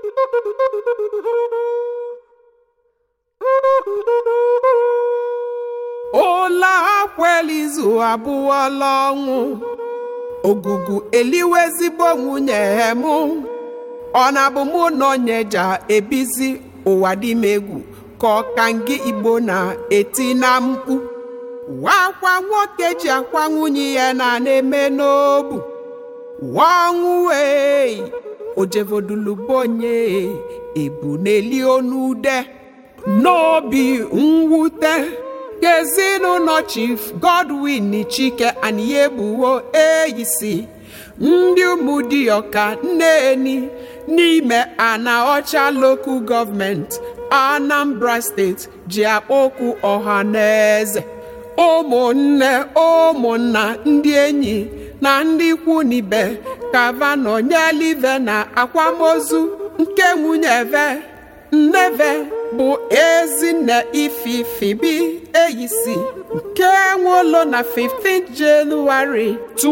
ụlọ akwelizu abụọla ọnwụ ogugu eliwe ezigbo nwunye m ọ na-abụ mụ na onyeja ebizi ụwa dị m egwu ka ọkangị igbo na-eti na mkpu wakwa nwoke ji akwa nwunye ya na na-eme n'obu ọnwụ wee ojevodulubonye ebu n'eli onude n'obi mwute ka ezinụlọ chief godwin chike aniyebuwo eyisi ndị ụmụdịọka nneni n'ime ana ọcha lokal gọọmenti anambra steeti ji akpọkwu ọha na eze ụmụnne ụmụnna ndị enyi na ndị ikwu n'ibe kavano nyelive na akwamozu nke nwunye ve nneve bụ ezinne ififibi eyisi nke nwụlọ na 15 jenụwarị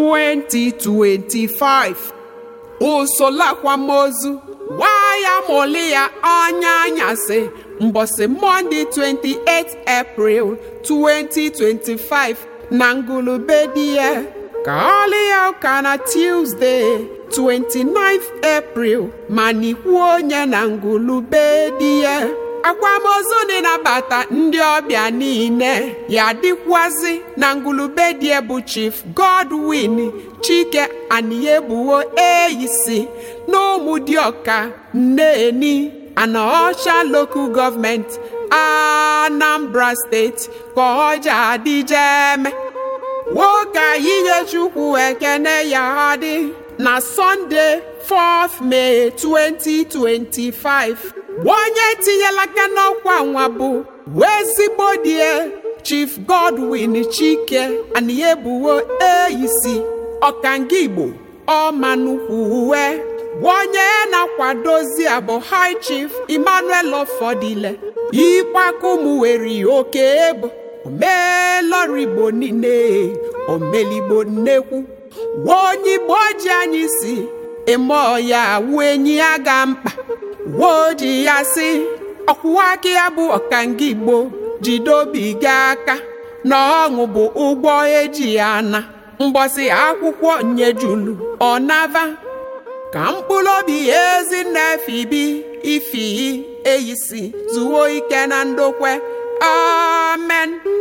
2025 usoro akwamozu waya moli ya anya anyasị mbọsị mọnde 28 april 2025 na ngulube di ya ka ọlị ya ụka na tuesday 29 april ma n'ikwu onye na ngulube di ya akwamozu na-anabata ndị ọbịa niile ya dịkwazị na ngulube die bụ chief godwin chike aniyebuwo eyisi na ụmụdịọka nneni anaọcha lokal gọọmenti anambra steeti ka ọja adịjeme nwoke yinye chukwu ekene ya dị na sọnde 4th May 2025 onye tinyela aka n'ọkwa nwa bụ ezigbo die chief godwin chike aniyebuwo eyisi ọkanga igbo ọmanukwu uwe onye na-akwadozi abụ high chief emmanuel ọfọdile ịkpakumweri oke ebo omelọrigbo niile omeligbo nnekwu onye igbo ji anyị si eme ọya wu enyi ya ga mkpa woji ya si ọkwụwa aka ya bụ ọkanga igbo jidobi gị aka na ọṅụ bụ ụgbọ eji ya na mgbọsị akwụkwọ nyejulu ọnava ka mkpụrụ obi ezinne fibi ifi eyisi zuo ike na ndokwe amen